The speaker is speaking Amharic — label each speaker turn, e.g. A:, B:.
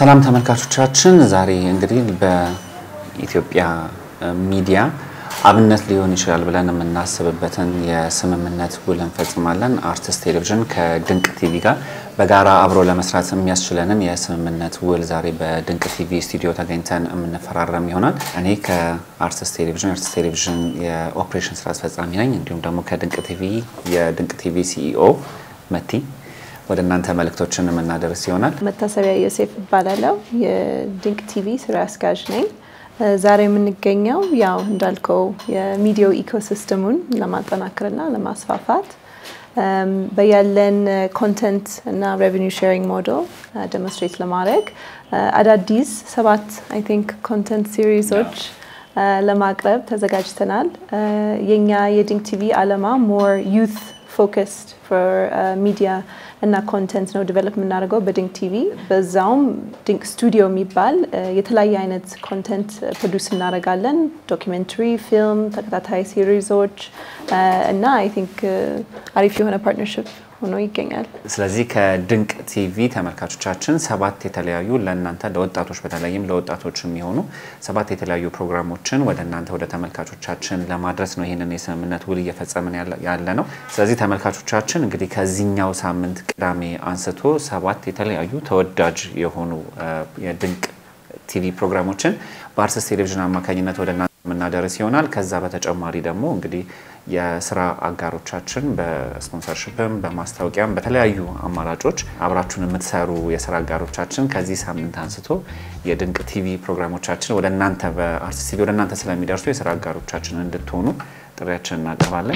A: ሰላም ተመልካቾቻችን፣ ዛሬ እንግዲህ በኢትዮጵያ ሚዲያ አብነት ሊሆን ይችላል ብለን የምናስብበትን የስምምነት ውል እንፈጽማለን። አርትስት ቴሌቪዥን ከድንቅ ቲቪ ጋር በጋራ አብሮ ለመስራት የሚያስችለንን የስምምነት ውል ዛሬ በድንቅ ቲቪ ስቱዲዮ ተገኝተን የምንፈራረም ይሆናል። እኔ ከአርትስት ቴሌቪዥን አርትስት ቴሌቪዥን የኦፕሬሽን ስራ አስፈጻሚ ነኝ። እንዲሁም ደግሞ ከድንቅ ቲቪ የድንቅ ቲቪ ሲኢኦ መቲ ወደ እናንተ መልእክቶችን የምናደርስ ይሆናል።
B: መታሰቢያ ዮሴፍ እባላለሁ። የድንቅ ቲቪ ስራ አስኪያጅ ነኝ። ዛሬ የምንገኘው ያው እንዳልከው የሚዲያው ኢኮሲስተሙን ለማጠናከርና ለማስፋፋት በያለን ኮንተንት እና ሬቨኒው ሼሪንግ ሞዴል ዴሞንስትሬት ለማድረግ አዳዲስ ሰባት አይ ቲንክ ኮንተንት ሲሪዞች ለማቅረብ ተዘጋጅተናል። የኛ የድንቅ ቲቪ አላማ ሞር ዩት ፎከስድ ፎር ሚዲያ እና ኮንተንት ነው ዲቨሎፕ የምናደርገው በድንቅ ቲቪ። በዛውም ድንቅ ስቱዲዮ የሚባል የተለያየ አይነት ኮንተንት ፕሮዲውስ እናደርጋለን። ዶኪሜንተሪ፣ ፊልም፣ ተከታታይ ሲሪዞች እና አይ ቲንክ አሪፍ የሆነ ፓርትነርሽፕ ሆኖ ይገኛል።
A: ስለዚህ ከድንቅ ቲቪ ተመልካቾቻችን ሰባት የተለያዩ ለእናንተ ለወጣቶች በተለይም ለወጣቶች የሚሆኑ ሰባት የተለያዩ ፕሮግራሞችን ወደ እናንተ ወደ ተመልካቾቻችን ለማድረስ ነው ይህንን የስምምነት ውል እየፈጸምን ያለ ነው። ስለዚህ ተመልካቾቻችን እንግዲህ ከዚህኛው ሳምንት ቅዳሜ አንስቶ ሰባት የተለያዩ ተወዳጅ የሆኑ የድንቅ ቲቪ ፕሮግራሞችን በአርትስት ቴሌቪዥን አማካኝነት ወደ እናንተ የምናደርስ ይሆናል። ከዛ በተጨማሪ ደግሞ እንግዲህ የስራ አጋሮቻችን በስፖንሰርሽፕም በማስታወቂያም በተለያዩ አማራጮች አብራችሁን የምትሰሩ የስራ አጋሮቻችን ከዚህ ሳምንት አንስቶ የድንቅ ቲቪ ፕሮግራሞቻችን ወደ እናንተ በአርትስት ቲቪ ወደ እናንተ ስለሚደርሱ የስራ አጋሮቻችን እንድትሆኑ ጥሪያችን እናቀርባለን።